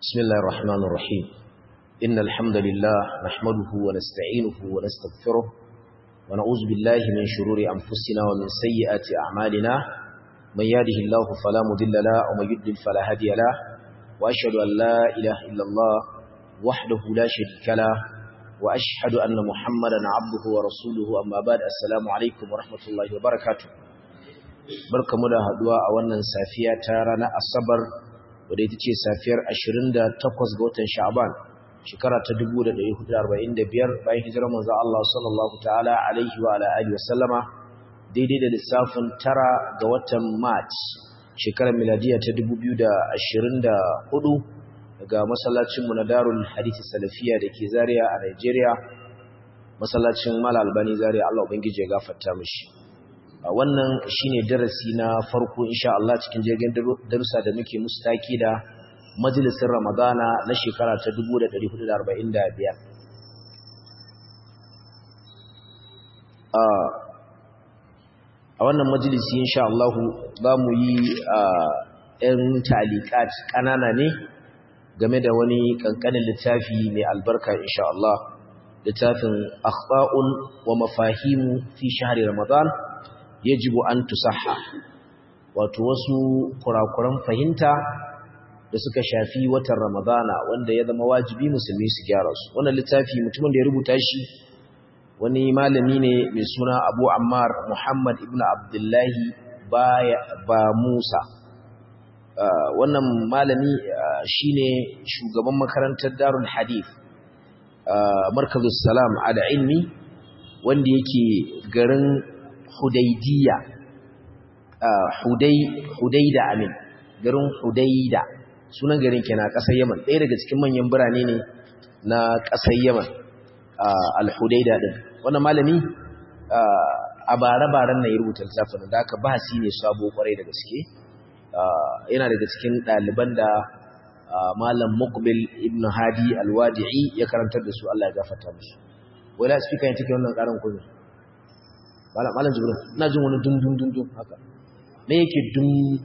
بسم الله الرحمن الرحيم إن الحمد لله نحمده ونستعينه ونستغفره ونعوذ بالله من شرور أنفسنا ومن سيئات أعمالنا من يهده الله فلا مضل له ومن يضلل فلا هادي له وأشهد أن لا إله إلا الله وحده لا شريك له وأشهد أن محمدا عبده ورسوله أما بعد السلام عليكم ورحمة الله وبركاته barkamu da haduwa a wannan safiya ta ranar asabar wadda ita ce safiyar 28 ga watan sha'ban shekara ta 1445 bayan hijirar manzo Allah sallallahu ta'ala alaihi wa ala alihi wasallama daidai da lissafin tara ga watan march shekarar miladiya ta 2024 daga masallacin mu na Darul Hadith Salafiya dake Zaria a Nigeria masallacin Mal Albani Zaria Allah ubangiji ya gafarta mishi wannan shine darasi na farko insha Allah cikin jirgin darussa da muke musu taki da majalisin Ramadana na shekara ta 1445 a wannan majalisi insha Allah za mu yi ɗan talikat ƙanana ne game da wani ƙanƙanin littafi mai albarka insha Allah littafin akhba'un wa mafahimu fi shahri Ramadan yajibu an tusahha wato wasu kurakuran fahimta da suka shafi watan ramadana wanda ya zama wajibi musulmi su gyara su wannan littafi mutumin da ya rubuta shi wani malami ne mai suna abu ammar muhammad ibn abdullahi ba musa wannan malami shine shugaban makarantar darul hadith markazus salam ada ilmi wanda yake garin Hudaydiya Hudaida amin garin Hudaida sunan garin kenan ƙasar Yaman ɗaya daga cikin manyan birane ne na ƙasar Yaman al-Hudaida din wannan malami a bare-baren na ya rubuta littafin da aka bahasi ne sabo kwarai da gaske yana daga cikin ɗaliban da malam Muqbil ibn Hadi al-Wadi'i ya karantar da su Allah ya gafarta musu wala speaker yake wannan karin kuma malam jibril ina jin wani dum dum dum dum haka me yake dum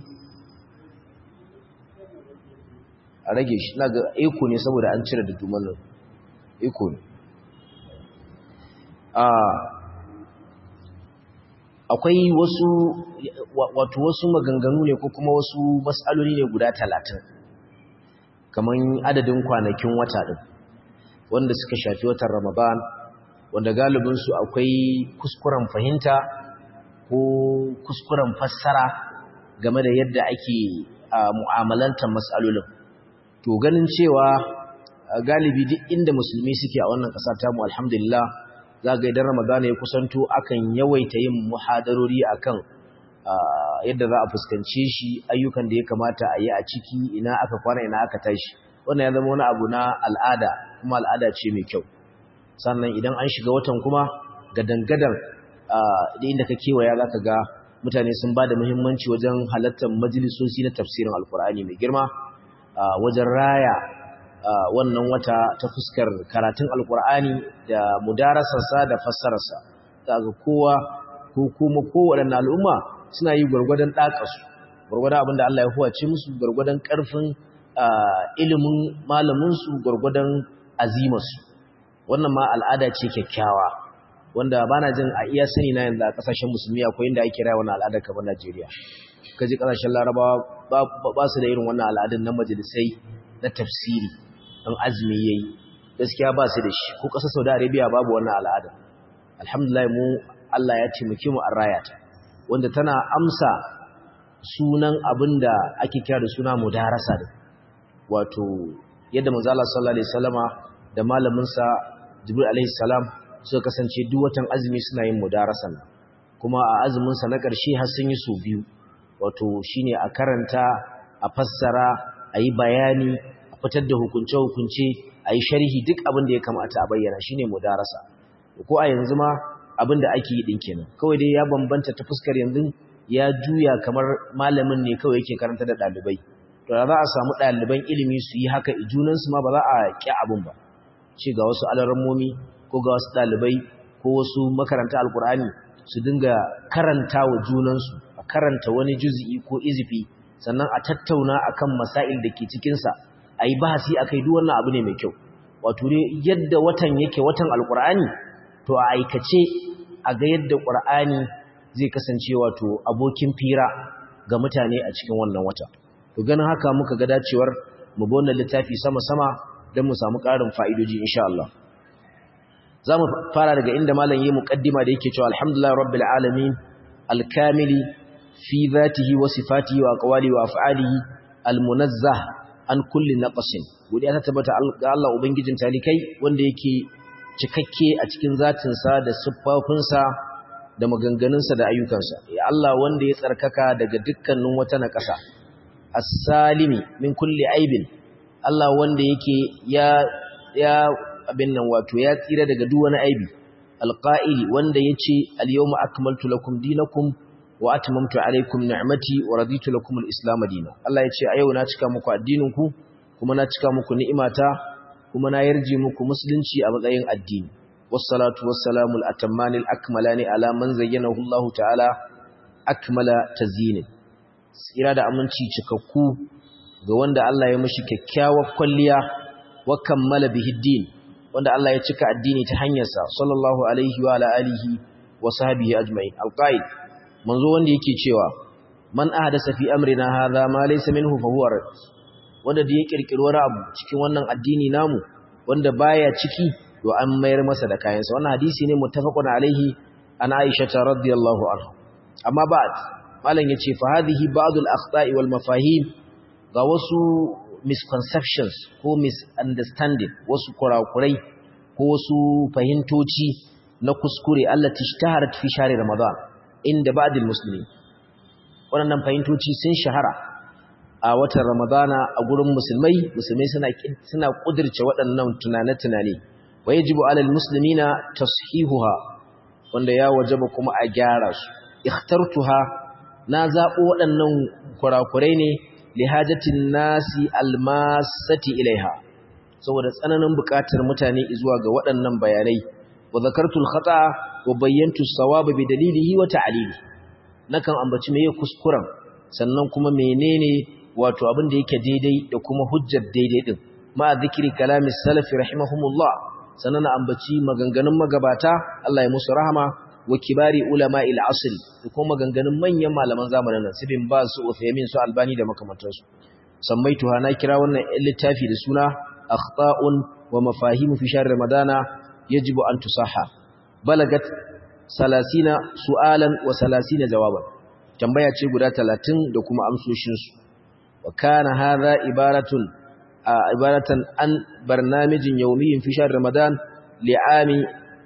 a rage shi ina ga eko ne saboda an cire da duman nan eko ne a akwai wasu wato wasu maganganu ne ko kuma wasu mas'aloli ne guda talatin kaman adadin kwanakin wata din wanda suka shafi watan ramadan wanda galibinsu akwai kuskuren fahimta ko kuskuren fassara game da yadda ake mu'amalantar matsalolin to ganin cewa galibi duk inda musulmi suke a wannan ƙasa tamu alhamdulillah za ga idan ramadana ya kusanto akan yawaita yin muhadarori akan yadda za a fuskance shi ayyukan da ya kamata a yi a ciki ina aka kwana ina aka tashi wannan ya zama wani abu na al'ada kuma al'ada ce mai kyau sannan idan an shiga watan kuma gadangadan da inda ka kewaya za ka ga mutane sun ba da muhimmanci wajen halartar majalisoci na tafsirin alkur'ani mai girma wajen raya wannan wata ta fuskar karatun alkur'ani da mudarasarsa da fassararsa za ga kowa ko kuma kowaɗanne al'umma suna yi gwargwadon ɗaƙasu gwargwadon abinda Allah ya huwace musu gwargwadon ƙarfin ilimin malaminsu gwargwadon azimarsu wannan ma al'ada ce kyakkyawa wanda ba na jin a iya sani na yanzu a ƙasashen musulmi akwai inda ake raya wannan al'adar kamar Najeriya kaji ƙasashen larabawa ba su da irin wannan al'adun na majalisai na tafsiri don azumi yayi gaskiya ba su da shi ko ƙasar Saudi Arabia babu wannan al'adar alhamdulillah mu Allah ya taimake mu an raya ta wanda tana amsa sunan abin da ake kira da suna mudarasa da wato yadda manzo Allah sallallahu alaihi wasallama da malaminsa Jibril alaihi salam suka kasance duk watan azumi suna yin mudarasan kuma a azumin sa na ƙarshe har sun yi su biyu wato shine a karanta a fassara a yi bayani a fitar da hukunce hukunce a yi sharhi duk abin da ya kamata a bayyana shine mudarasa ko a yanzu ma abin da ake yi din kenan kawai dai ya bambanta ta fuskar yanzu ya juya kamar malamin ne kawai yake karanta da ɗalibai to da za a samu ɗaliban ilimi su yi haka junansu ma ba za a ƙi abin ba ce ga wasu alarammomi ko ga wasu ɗalibai ko wasu makaranta alkur'ani su dinga karanta wa junansu a karanta wani juzi'i ko izifi sannan a tattauna akan masail da ke cikinsa ayi bahasi akai duk wannan abu ne mai kyau wato ne yadda watan yake watan alqur'ani to a aikace a ga yadda qur'ani zai kasance wato abokin fira ga mutane a cikin wannan wata to ganin haka muka ga dacewar mu bi wannan littafi sama sama don mu samu ƙarin fa'idoji insha Allah za mu fara daga inda malam yi muƙaddima da yake cewa alhamdulillah rabbil alamin alkamili fi zatihi wa sifatihi wa aqwali wa af'alihi almunazzah an kulli naqsin godiya ta tabbata ga Allah ubangijin talikai wanda yake cikakke a cikin zatinsa da siffofinsa da maganganunsa da ayyukansa ya Allah wanda ya tsarkaka daga dukkanin wata naƙasa as-salimi min kulli aibin Allah wanda yake ya ya abin nan wato ya tsira daga duk wani aibi alqa'ili wanda yace al-yawma akmaltu lakum dinakum wa atmamtu alaykum ni'mati wa raditu lakum al-islam dinan Allah yace a yau na cika muku addinin ku kuma na cika muku ni'imata kuma na yarje muku musulunci a matsayin addini wassalatu wassalamu al-atammani al-akmalani ala man zayyanahu Allah ta'ala akmala tazyin tsira da aminci cikakku ga wanda Allah ya mishi kyakkyawar kwalliya wa kammala bihi din wanda Allah ya cika addini ta hanyarsa sallallahu alaihi wa ala alihi wa sahbihi ajma'in alqaid manzo wanda yake cewa man ahdasa fi amrina hadha ma laysa minhu fa huwa rad wanda da ya kirkiro wani abu cikin wannan addini namu wanda baya ciki to an mayar masa da kayansa wannan hadisi ne muttafaqun alaihi an Aisha radhiyallahu anha amma ba'd malam yace fa hadhihi ba'd al-akhta'i wal mafahim ga wasu misconceptions ko misunderstanding wasu kurakurai ko wasu fahimtoci na kuskure Allah tishtaharat fi shahri ramadan inda ba'dil muslimin wannan fahimtoci sun shahara a watan ramadana a gurin musulmai musulmai suna suna kudirce waɗannan tunane-tunane wa yajibu alal muslimina tashihuha wanda ya wajaba kuma a gyara su ikhtartuha na zabo waɗannan kurakurai ne lihajatin nasi almasati ilaiha saboda tsananin buƙatar mutane zuwa ga waɗannan bayanai wa zakartul khata wa bayyantu sawaba bi dalilihi wa ta'lili nakan ambaci meye kuskuren sannan kuma menene wato abin da yake daidai da kuma hujjar daidai din ma zikri kalami salafi rahimahumullah sannan na ambaci maganganun magabata Allah ya musu rahama wa kibari ulama il asr da kuma maganganun manyan malaman zamanin nan sibin ba su Uthaymin su Albani da makamantansu sammaituha na kira wannan littafi da suna akhta'un wa mafahim fi shahr ramadana yajibu an tusaha balagat 30 su'alan wa 30 jawaban tambaya ce guda 30 da kuma amsoshin su wa kana hadha ibaratun ibaratan an barnamijin yawmiyyin fi shahr ramadan li'ami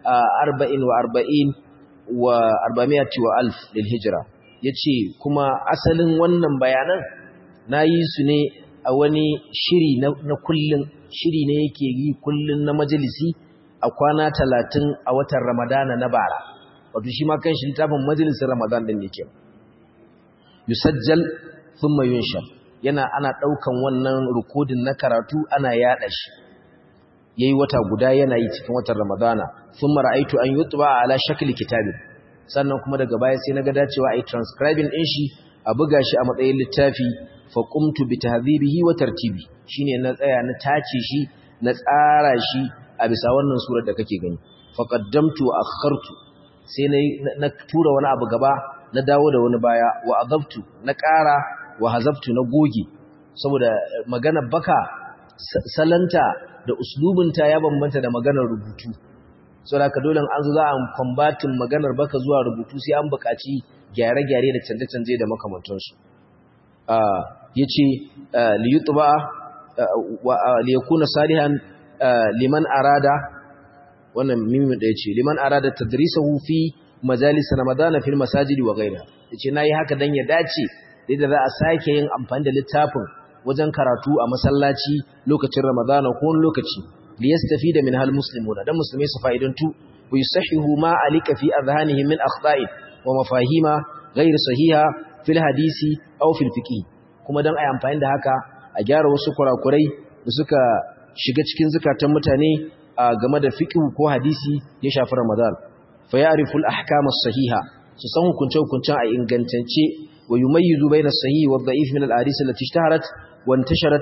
44 wa arba'amiyati wa alf lil hijra yace kuma asalin wannan bayanan nayi su ne a wani shiri na, na kullun shiri ne yake yi kullun na majalisi a kwana 30 a watan ramadana na bara wato shi ma kanshi littafin majalisin ramadan din yake yusajjal thumma yunshar yana ana daukan wannan rikodin na karatu ana yada shi yayi wata guda yana yi cikin watan Ramadana thumma ra'aytu an yutba ala shakli kitabin sannan kuma daga baya sai naga dacewa ai transcribing din shi a buga shi a matsayin littafi fa qumtu bi tahdhibihi wa tartibi shine na tsaya na tace shi na tsara shi a bisa wannan surar da kake gani fa qaddamtu wa akhartu sai na tura wani abu gaba na dawo da wani baya wa adabtu na ƙara wa hazabtu na goge saboda magana baka salanta da uslubinta ya bambanta da maganar rubutu saboda ka dole an zo za a combatin maganar baka zuwa rubutu sai an buƙaci gyare-gyare da canje-canje da makamantansu ya ce liyutuba liyakuna salihan liman arada wannan mimin da ya ce liman arada tadrisahu fi majalis ramadana fil masajidi wa gaira ya ce na yi haka don ya dace da za a sake yin amfani da littafin wajen karatu a masallaci lokacin Ramadana ko wani lokaci liyastafida min hal muslimuna dan musulmai su fa'idantu wa yusahihu ma alika fi adhanihim min akhta'i wa mafahima ghayr sahiha fil hadisi aw fil fiqh kuma dan ai amfani da haka a gyara wasu kurakurai da suka shiga cikin zakatan mutane game da fiqh ko hadisi ya shafi Ramadan fa ya'rifu al ahkam as sahiha su san hukunce hukuncen a ingantance wa yumayyizu bayna as sahih wa ad-da'if min al ahadith allati ishtaharat وانتشرت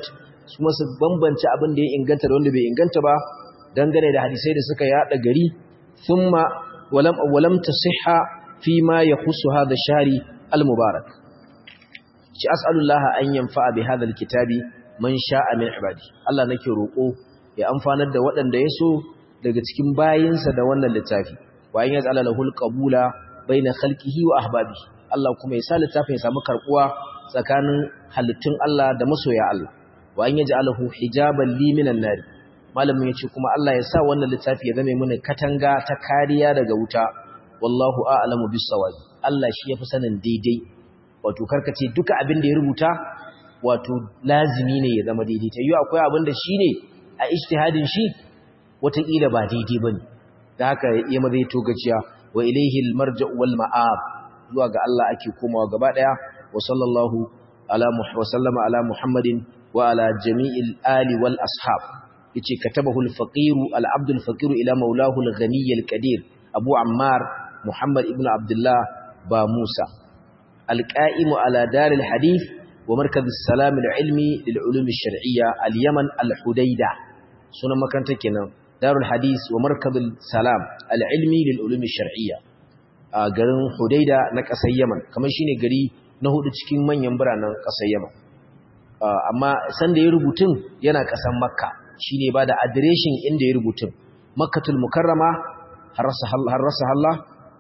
su masu bambance abin da ya inganta da wanda bai inganta ba dangane da hadisai da suka yada gari thumma walam walam tasihha fi ma yakhussu hadha shari al-mubarak shi as'alullah an yanfa'a bi hadha al-kitabi man sha'a min ibadi Allah nake roko ya amfanar da waɗanda ya so daga cikin bayinsa da wannan littafi wa in yaz'ala lahul qabula baina khalqihi wa ahbabihi Allah kuma ya sa littafin ya samu karbuwa tsakanin halittun Allah da masoya Allah wa an yaj'alahu hijaban li minan nar malamin yace kuma Allah ya sa wannan littafi ya zame mana katanga ta kariya daga wuta wallahu a'lamu bis-sawab Allah shi yafi sanin daidai wato karkace duka abin da ya rubuta wato lazimi ne ya zama daidai ta yi akwai abin da shi ne a ijtihadin shi wataƙila ba daidai bane da haka ya mazai to gaciya wa ilaihi al-marja'u wal ma'ab zuwa ga Allah ake komawa gaba daya wa sallallahu ala wa sallama ala muhammadin wa ala jami'il ali wal ashab yace katabahu al-faqir al-abd al-faqir ila maulahu al-ghani al-qadir abu ammar muhammad ibn abdullah ba musa al-qa'im ala dar al-hadith wa markaz as-salam al-ilmi lil-ulum ash-shar'iyya al-yaman al-hudayda sunan makaranta kenan darul hadith wa markaz salam al-ilmi lil-ulum ash-shar'iyya a garin Hudaida na ƙasar Yaman kamar shine gari na hudu cikin manyan biranen ƙasar Yaman amma san da ya rubutun yana ƙasar Makka shine ba da adireshin inda ya rubutun Makkatul Mukarrama harasa Allah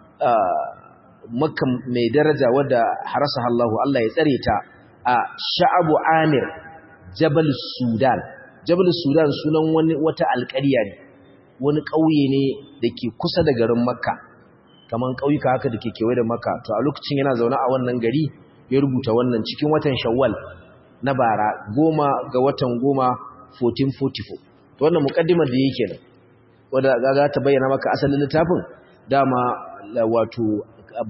Makka mai daraja wadda harasa Allah Allah ya tsare ta a Sha'abu Amir Jabal Sudan Jabal Sudan sunan wani wata alƙarya ne wani ƙauye ne da ke kusa da garin Makka kaman ƙauyuka haka da ke kewaye da maka to a lokacin yana zaune a wannan gari ya rubuta wannan cikin watan shawwal na bara goma ga watan goma 1444 to wannan mukaddimar da yake nan wanda gaga ta bayyana maka asalin littafin dama wato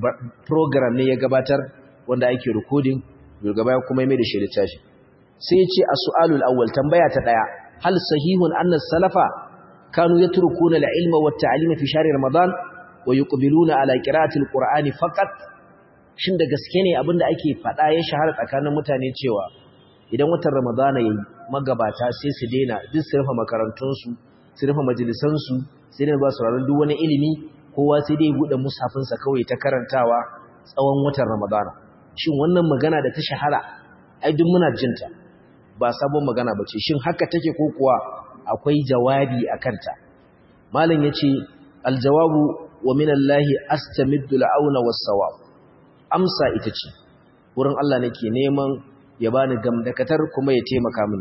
program ne ya gabatar wanda ake recording daga baya kuma mai da shi littafi sai ya ce as-su'alul awwal tambaya ta daya hal sahihun anna salafa kanu yatrukuna al-ilma wat-ta'lima fi shahri ramadan wa yuqbiluna ala qira'atil qur'ani faqat shin da gaske ne abinda ake fada ya shahara tsakanin mutane cewa idan watan ramadana yayi magabata sai su daina duk su rufe makarantun su su rufe majalisan su sai dai ba su ranar duk wani ilimi kowa sai dai bude musafin sa kawai ta karantawa tsawon watan ramadana shin wannan magana da ta shahara ai duk muna jinta ba sabon magana bace shin haka take ko kuwa akwai jawabi akan ta malam yace aljawabu wa min Allahi astamiddu al'auna was-sawab amsa ita ce wurin Allah nake neman ya bani gamdakatar kuma ya taimaka mini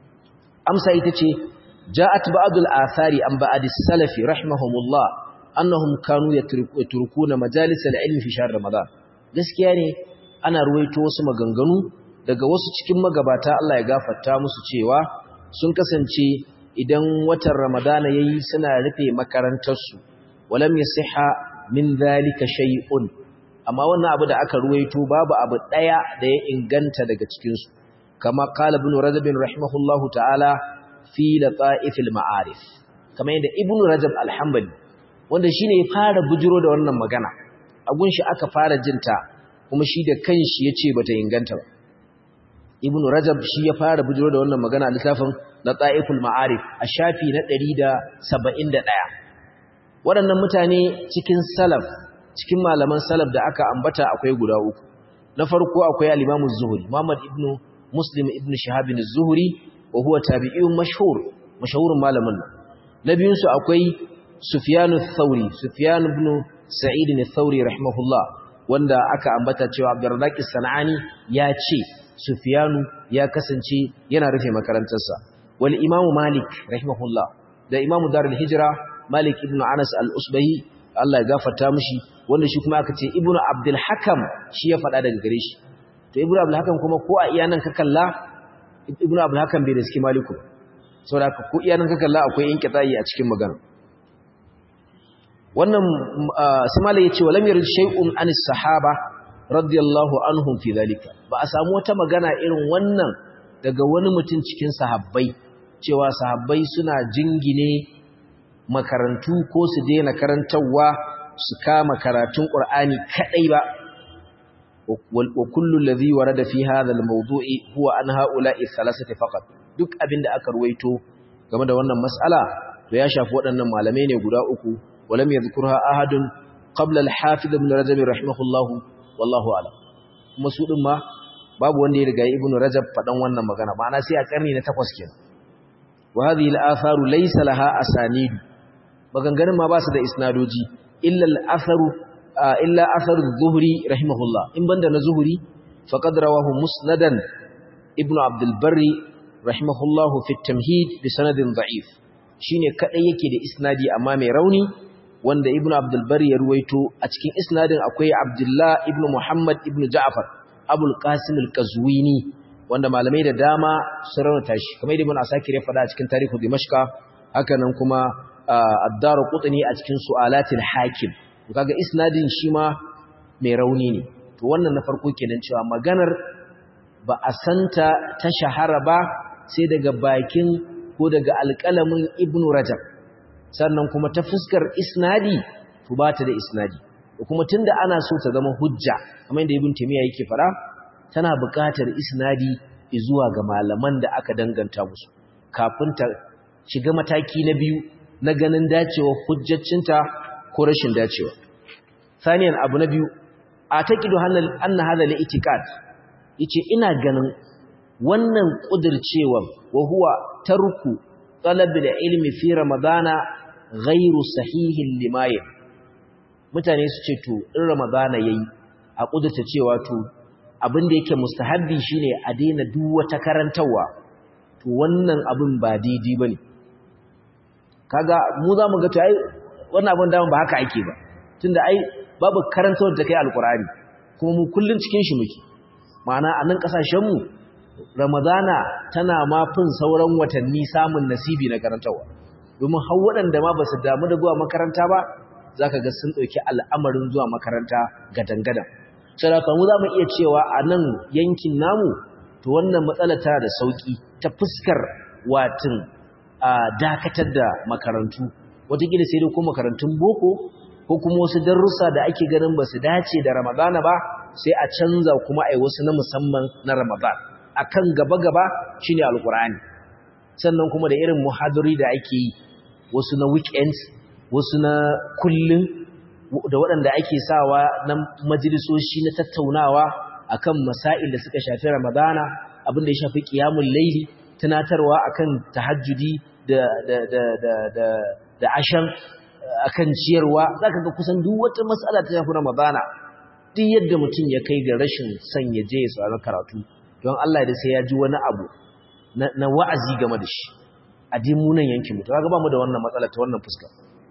amsa ita ce ja'at ba'dul athari an ba'd as-salafi rahimahumullah annahum kanu yatrukuna majalis al-ilmi fi shahr ramadan gaskiya ne ana ruwaito wasu maganganu daga wasu cikin magabata Allah ya gafarta musu cewa sun kasance idan watan ramadana yayi suna rufe makarantarsu walam yasiha min zalika shay'un amma wannan abu da aka ruwaito babu abu daya da ya inganta daga cikin su kama qala ibn rajab rahimahullahu ta'ala fi lata'if al-ma'arif kama yadda ibn rajab al-hanbali wanda shine ya fara bujiro da wannan magana a gunshi aka fara jinta kuma shi da kanshi yace bata inganta ba ibn rajab shi ya fara bujiro da wannan magana a littafin lata'iful ma'arif a shafi na 171 waɗannan mutane cikin salaf cikin malaman salaf da aka ambata akwai guda uku na farko akwai al-Imam az-Zuhri Muhammad ibn Muslim ibn Shihab az-Zuhri wa huwa tabi'un mashhur mashhurun malamin nan na biyun su akwai Sufyan ath-Thawri Sufyan ibn Sa'id ath-Thawri rahimahullah wanda aka ambata cewa Abdurrazzaq as-Sanani ya ce Sufyanu ya kasance yana rufe makarantarsa wal Imam Malik rahimahullah da Imam Darul Hijra Malik ibn Anas al-Usbahi Allah ya gafarta mishi wanda shi kuma aka ce Ibn Abdul Hakam shi ya faɗa daga gare shi to Ibn Abdul Hakam kuma ko a iyanan ka kalla Ibn Abdul Hakam bai da suke Maliku saboda ko iyanan ka kalla akwai inqita'i a cikin magana wannan Simala yace walam yarid shay'un anis sahaba radiyallahu anhum fi dhalika ba a samu wata magana irin wannan daga wani mutum cikin sahabbai cewa sahabbai suna jingine makarantu ko su daina karantarwa su kama karatun Qur'ani kadai ba wa kullu alladhi warada fi hadha al-mawdu'i huwa an ha'ula'i thalathati faqat duk abin da aka ruwaito game da wannan mas'ala to ya shafi waɗannan malamai ne guda uku walam yadhkurha ahadun qabla al-hafiz ibn rajab rahimahullah wallahu a'lam kuma su din ma babu wanda ya riga ibn rajab fadan wannan magana ma'ana sai a karni na 8 kenan wa hadhihi al-atharu laysa laha asanid maganganun ma ba su da isnadoji illa al-atharu illa atharu az-zuhri rahimahullah in banda na zuhri faqad rawahu musnadan ibn abd al-barri rahimahullahu fi at-tamhid bi sanadin da'if shine kadai yake da isnadi amma mai rauni wanda ibnu abdul bari ya ruwaito a cikin isnadin akwai abdullah ibnu muhammad ibnu ja'far abul qasim al-qazwini wanda malamai da dama sun raunata shi kamar ibnu asakir ya faɗa a cikin tarihu dimashqa haka nan kuma ad-daru qutni a cikin su'alatil hakim kaga isnadin shi ma mai rauni ne to wannan na farko kenan cewa maganar ba a santa ta shahara ba sai daga bakin ko daga alƙalamin ibnu rajab sannan kuma ta fuskar isnadi to ba ta da isnadi da kuma tunda ana so ta zama hujja kamar yadda ibn taymiya yake fara tana buƙatar isnadi zuwa ga malaman da aka danganta musu kafin ta shiga mataki na biyu na ganin dacewa hujjaccinta ko rashin dacewa saniyan abu na biyu a taqidu anna hadha al-i'tiqad yace ina ganin wannan kudircewa wa huwa tarku talab ilmi fi ramadana ghairu sahihin limaye mutane su ce to in ramadana yayi a kudurta cewa to abin da yake mustahabbi shine a daina duk wata karantawa to wannan abin ba daidai bane kaga mu za mu ga to ai wannan abin da ba haka ake ba tunda ai babu karantawar da kai alkurani kuma mu kullun cikin shi muke ma'ana a nan kasashen mu ramadana tana ma fin sauran watanni samun nasibi na karantawa domin har waɗanda ma ba su damu da zuwa makaranta ba za ka ga sun ɗauki al'amarin zuwa makaranta gadangadan sadaka mu za mu iya cewa a nan yankin namu to wannan matsala tana da sauƙi ta fuskar watin a dakatar da makarantu wataƙila sai dai ko makarantun boko ko kuma wasu darussa da ake ganin ba su dace da ramadana ba sai a canza kuma a yi wasu na musamman na ramadan akan gaba-gaba shine alkur'ani sannan kuma da irin muhadari da ake yi wasu na weekends wasu na kullun da waɗanda ake sawa na majalisoshi na tattaunawa akan masail da suka shafi ramadana abin da ya shafi qiyamul layli tunatarwa akan tahajjudi da da da da da da ashan akan ciyarwa zaka ga kusan duk wata mas'ala ta shafi ramadana duk yadda mutum ya kai ga rashin son ya je ya saurari karatu don Allah da sai ya ji wani abu na wa'azi game da shi a dimunan yankin mutu kaga ba mu da wannan matsala ta wannan fuska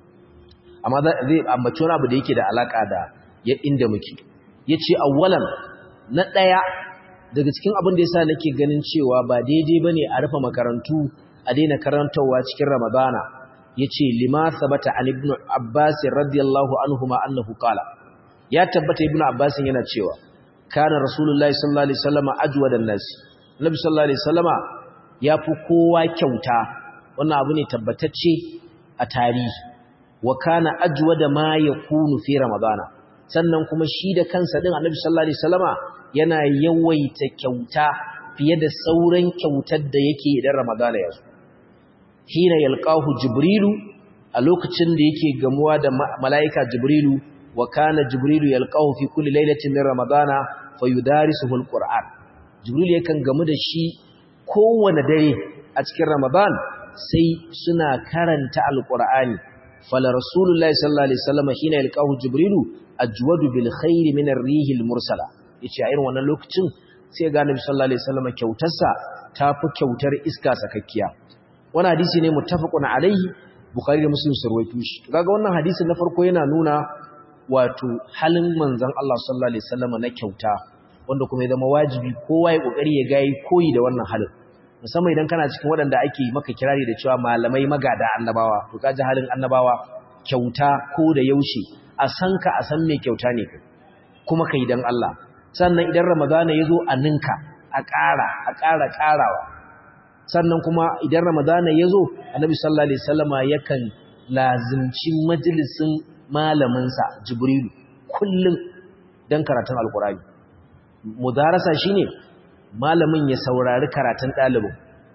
amma zai ambaci wani abu da yake da alaka da ya inda muke yace awwalan na daya daga cikin abin da yasa nake ganin cewa ba daidai bane a rufe makarantu a daina karantawa cikin ramadana yace lima sabata an ibn abbas radiyallahu anhuma annahu qala ya tabbata ibn abbas yana cewa kana rasulullahi sallallahu alaihi wasallama ajwadan nas nabi sallallahu alaihi wasallama yafi kowa kyauta wannan abu ne tabbatacce a tarihi wa kana ajwada ma yakunu fi ramadana sannan kuma shi da kansa din annabi sallallahu alaihi wasallama yana yawaita kyauta fiye da sauran kyautar da yake idan ramadana ya zo hina yalqahu jibrilu a lokacin da yake gamuwa da malaika jibrilu wa kana jibrilu yalqahu fi kulli lailatin min ramadana fayudarisuhu alquran jibril yakan gamu da shi kowane dare a cikin ramadan sai suna karanta alqurani fala rasulullahi sallallahu alaihi wasallam hina yalqahu jibrilu ajwadu bil khair min ar-rih al-mursala yace a irin wannan lokacin sai ga nabi sallallahu alaihi wasallam kyautarsa tafi kyautar iska sakakkiya wannan hadisi ne muttafaqun alaihi bukhari da muslim sarwaito shi kaga wannan hadisin na farko yana nuna wato halin manzon Allah sallallahu alaihi wasallam na kyauta wanda kuma ya zama wajibi kowa ya kokari ya gayi koyi da wannan halin musamman idan kana cikin waɗanda ake maka kirari da cewa malamai magada annabawa to kaji halin annabawa kyauta ko da yaushe a san ka a san me kyauta ne kuma kai dan Allah sannan idan ramadana yazo a ninka a ƙara a ƙara ƙarawa sannan kuma idan ramadana yazo annabi sallallahu alaihi wasallama yakan lazimci majalisin malaminsa jibrilu kullum don karatun alkurani mudarasa shine malamin ya saurari karatun ɗalibin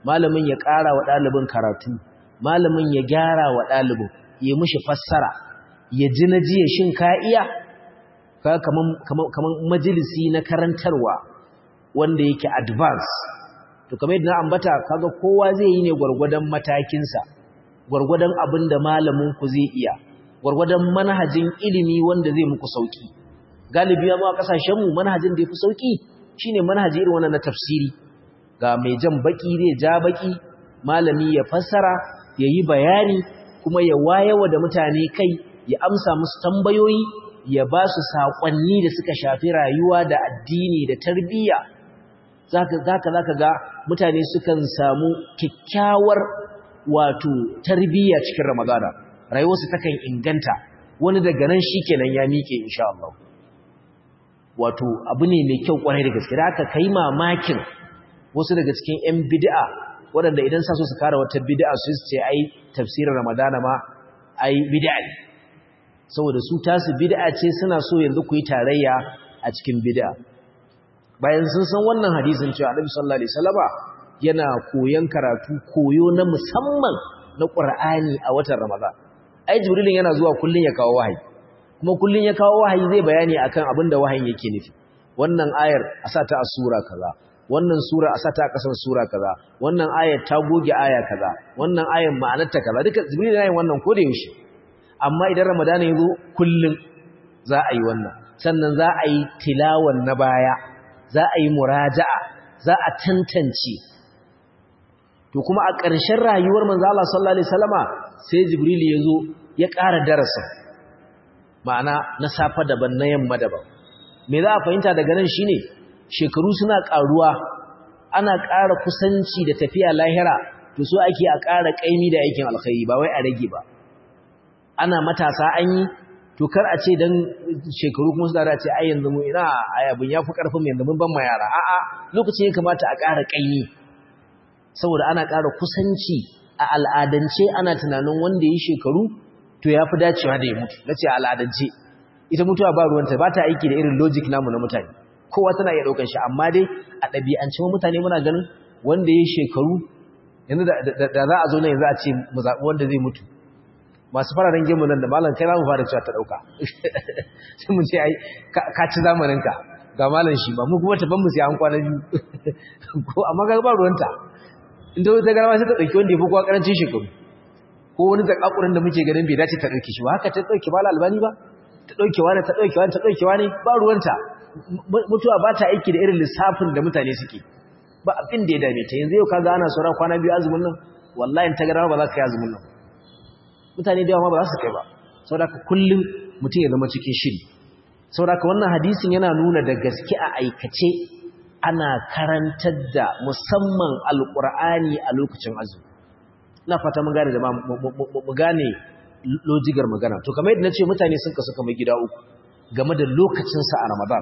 malamin ya ƙara wa ɗalibin karatu malamin ya gyara wa ɗalibin ya mishi fassara ya ji na jiya shin ka iya kamar majalisi na karantarwa wanda yake advance to kamar yadda na ambata kaga kowa zai yi ne gwargwadon matakinsa gwargwadon abin da malamin ku zai iya gwargwadon manhajin ilimi wanda zai muku sauki galibi ma kasashen mu manhajin da yafi sauki shine manhaji irin wannan na tafsiri ga mai jan baki zai ja baki malami ya fassara yayi bayani kuma ya wayewa da mutane kai ya amsa musu tambayoyi ya ba su saƙonni da suka shafi rayuwa da addini da tarbiyya zaka zaka zaka ga mutane sukan samu kyakkyawar wato tarbiyya cikin ramadana rayuwarsu takan inganta wani daga nan shikenan ya mike insha Allah wato abu ne mai kyau kwarai da gaske da haka kai mamakin wasu daga cikin ƴan bid'a waɗanda idan sa so su kara wata bid'a su ce ai tafsirin ramadana ma ai bid'a ne saboda su tasu bid'a ce suna so yanzu ku yi tarayya a cikin bid'a bayan sun san wannan hadisin cewa Annabi sallallahu alaihi wasallama yana koyon karatu koyo na musamman na Qur'ani a watan Ramadan ai Jibrilin yana zuwa kullun ya kawo wahayi kuma kullun ya kawo wahayi zai bayani akan abin da wahayin yake nufi wannan ayar a sa ta a sura kaza wannan sura a sa ta a kasan sura kaza wannan ayar ta goge aya kaza wannan ayar ma'anarta kaza duka Jibril yana yin wannan ko da yaushe amma idan Ramadan ya zo kullun za a yi wannan sannan za a yi tilawan na baya za a yi muraja'a za a tantance to kuma a ƙarshen rayuwar manzo Allah sallallahu alaihi wasallama sai Jibril ya zo ya ƙara darasa ma'ana na safa daban na yamma daban me za a fahimta daga nan shine shekaru suna ƙaruwa ana ƙara kusanci da tafiya lahira to so ake a ƙara ƙaimi da aikin alkhairi ba wai a rage ba ana matasa an yi to kar a ce dan shekaru kuma su da ce ai yanzu mu ina ai abin yafi karfin mu yanzu mun ban ma yara a'a lokacin ya kamata a ƙara ƙaimi saboda ana ƙara kusanci a al'adance ana tunanin wanda yi shekaru to yafi dacewa da ya mutu nace al'adance ita mutuwa ba ruwanta ba ta aiki da irin logic namu na mutane kowa tana iya daukar shi amma dai a ɗabi'ance mutane muna ganin wanda yi shekaru yanzu da za a zo ne yanzu a ce mu zaɓi wanda zai mutu masu fararen gemu nan da malam kai za mu fara cewa ta ɗauka sai mun ce ai ka ci zamaninka ga malam shi ba mu kuma taban mu sai an kwana biyu ko amma ga ba ruwanta inda wata garama sai ta ɗauki wanda ya fi kowa ƙarancin shekaru ko wani zakakurin da muke ganin bai dace ta ɗauki shi ba haka ta ɗauki ba albani ba ta ɗauki wani ta ɗauki wani ta ɗauki wani ba ruwanta mutuwa ba ta aiki da irin lissafin da mutane suke ba abin da ya dame ta yanzu yau kaga ana sauran kwana biyu azumin nan wallahi ta garama ba za ka yi azumin nan mutane da yawa ba za su kai ba saboda kullum mutum ya zama cikin shiri saboda wannan hadisin yana nuna da gaske a aikace ana karantar da musamman alkur'ani a lokacin azumi ina fata mun gane da mu gane lojigar magana to kamar yadda nace mutane sun kasu kamar gida uku game da lokacin sa a Ramadan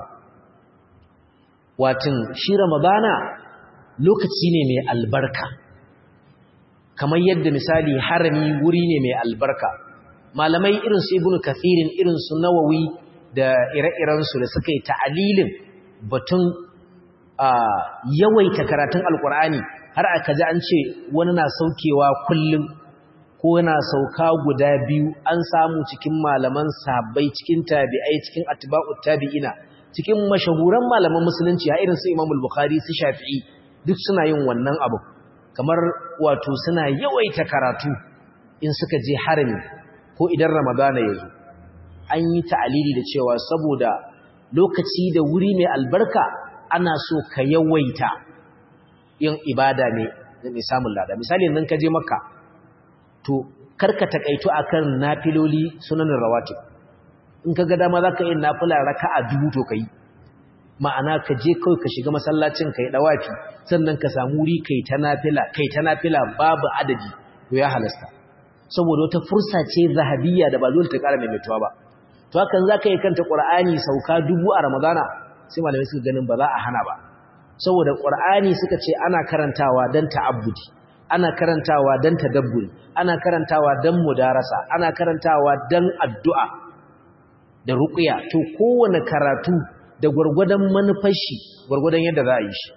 watin shi Ramadana lokaci ne mai albarka kamar yadda misali harami wuri ne mai albarka malamai irin su ibnu kathirin irin su nawawi da ire-iren su da suka yi ta'alilin batun yawaita karatun alkur'ani har aka ji an ce wani na saukewa kullum ko yana sauka guda biyu an samu cikin malaman sahabbai cikin tabi'ai cikin atba'ut tabi'ina cikin mashahuran malaman musulunci a irin su Imam al-Bukhari su Shafi'i duk suna yin wannan abu kamar wato suna yawaita karatu in suka je harami ko idan ramadana ya zo an yi ta'alili da cewa saboda lokaci da wuri mai albarka ana so ka yawaita yin ibada ne mai samun lada misali nan ka je makka to karka takaitu akan nafiloli sunanin rawatib in ka ga dama zaka yi nafila raka'a dubu to kai ma'ana ka je kawai ka shiga masallacin kai dawafi sannan ka samu wuri kai ta nafila kai ta nafila babu adadi to ya halasta saboda wata fursa ce zahabiyya da ba dole ta ƙara maimaituwa ba to hakan zaka yi kanta qur'ani sauka dubu a ramadana sai malamai suka ganin ba za a hana ba saboda qur'ani suka ce ana karantawa dan ta'abbudi ana karantawa dan tadabburi ana karantawa dan mudarasa ana karantawa dan addu'a da ruqya to kowane karatu da gwargwadon manufar shi gwargwadon yadda za a yi shi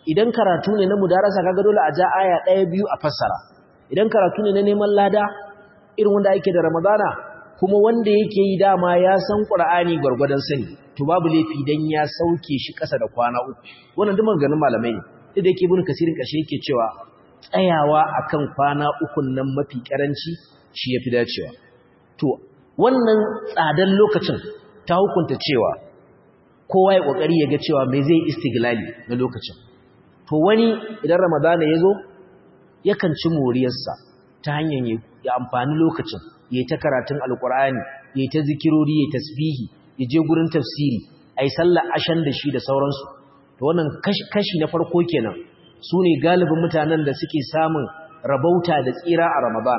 idan karatu ne na mudarasa kaga dole a ja aya ɗaya biyu a fassara idan karatu ne na neman lada irin wanda ake da ramadana kuma wanda yake yi dama ya san qur'ani gwargwadon sani to babu laifi dan ya sauke shi ƙasa da kwana uku wannan duk maganganun malamai ne duk da yake ibn kasirin kashe yake cewa tsayawa akan kwana uku nan mafi karanci shi yafi dacewa to wannan tsadan lokacin ta hukunta cewa kowa ya kokari ya ga cewa me zai istiglali na lokacin to wani idan ramadana ya zo yakan ci moriyarsa ta hanyar ya amfani lokacin ya yi ta karatun alkur'ani ya yi ta zikirori ya tasbihi ya je gurin tafsiri a yi sallar ashan da shi da sauransu to wannan kashi na farko kenan su ne galibin mutanen da suke samun rabauta da tsira a ramadan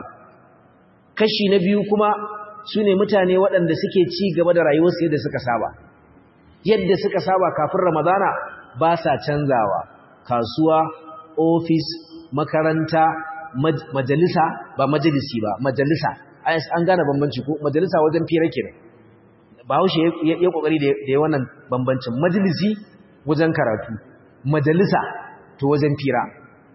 kashi na biyu kuma su ne mutane waɗanda suke ci gaba da rayuwarsu yadda suka saba yadda suka saba kafin ramadana ba sa canzawa kasuwa ofis makaranta majalisa ba majalisi ba majalisa an gane bambanci ko majalisa wajen fira kenan bahaushe ya kokari da ya wannan bambancin majalisi wajen karatu majalisa to wajen fira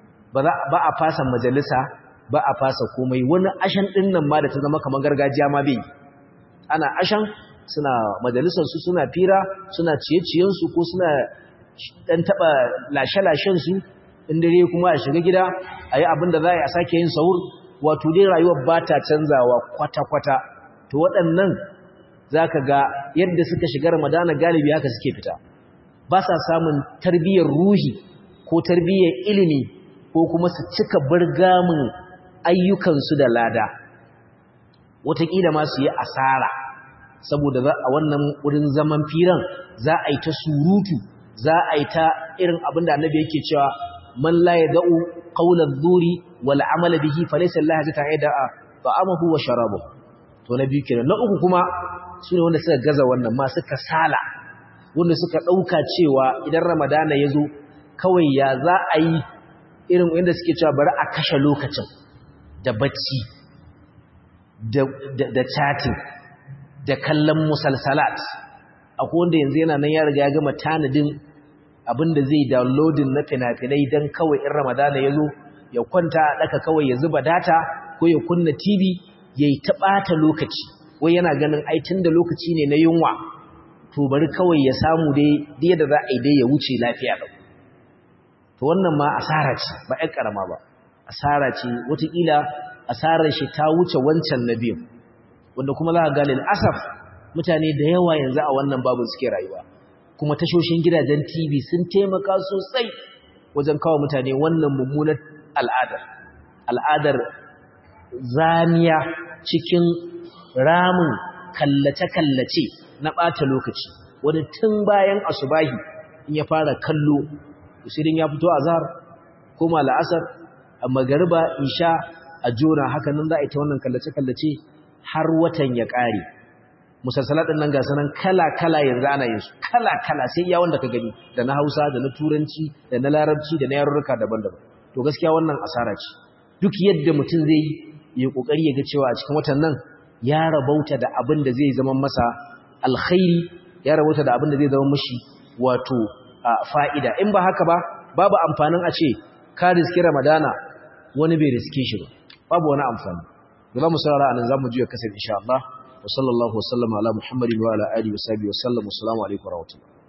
ba a fasa majalisa ba a fasa komai wani ashan din nan ma da ta zama kamar gargajiya ma bai ana ashan suna majalisarsu suna fira suna ciye-ciyensu ko suna ɗan taɓa lashe-lashensu in dare kuma a shiga gida a yi abin da za a sake yin sahur wato dai rayuwar ba ta canzawa kwata-kwata to waɗannan za ka ga yadda suka shiga ramadana galibi haka suke fita ba sa samun tarbiyyar ruhi ko tarbiyyar ilimi ko kuma su cika burgamin ayyukansu da lada wataƙila ma su yi asara saboda a wannan wurin zaman firan za a yi ta surutu za a yi ta irin abin da annabi yake cewa man la yad'u qawla adh-dhuri wal 'amala bihi falaysa Allah ta yada'a ta'amahu wa sharabahu to na biyu kenan na uku kuma sune wanda suka gaza wannan ma suka sala wanda suka dauka cewa idan ramadana yazo kawai ya za a yi irin wanda suke cewa bari a kashe lokacin da bacci da da chatting da kallon musalsalat akwai wanda yanzu yana nan ya riga ya gama tanadin abinda zai downloading na fina-finai don kawai in ramadana ya zo ya kwanta a ɗaka kawai ya zuba data ko ya kunna tv ya yi taɓata lokaci wai yana ganin aitin da lokaci ne na yunwa to bari kawai ya samu dai da za a yi dai ya wuce lafiya ɗau to wannan ma asara ce ba ‘yan ƙarama ba asara ce watakila asarar shi ta wuce wancan na biyu wanda kuma za a gane asaf mutane da yawa yanzu a wannan babu suke rayuwa kuma tashoshin gidajen TV sun taimaka sosai wajen kawo mutane wannan mummunar al'adar al'adar zamiya cikin ramin kallace-kallace na ɓata lokaci wani tun bayan asubahi in ya fara kallo usirin ya fito a zahar koma la'asar a magariba isha a jona haka nan za a yi ta wannan kallace-kallace har watan ya ƙare musalsalatin nan ga sanan kala-kala yanzu ana yin su kala-kala sai iya wanda ka gani da na hausa da na turanci da na larabci da na yarurruka daban-daban to gaskiya wannan asara ce duk yadda mutum zai yi kokari ya ga cewa a cikin watan nan ya rabauta da abin da zai zama masa alkhairi ya rabauta da abin da zai zama mashi wato fa'ida in ba haka ba babu amfanin a ce ka riski ramadana wani bai riske shi ba babu wani amfani da za mu saurara anan za mu juya kasar insha Allah wa sallallahu wa sallama ala muhammadin wa ala alihi wa sahbihi wa sallam assalamu alaikum wa rahmatullahi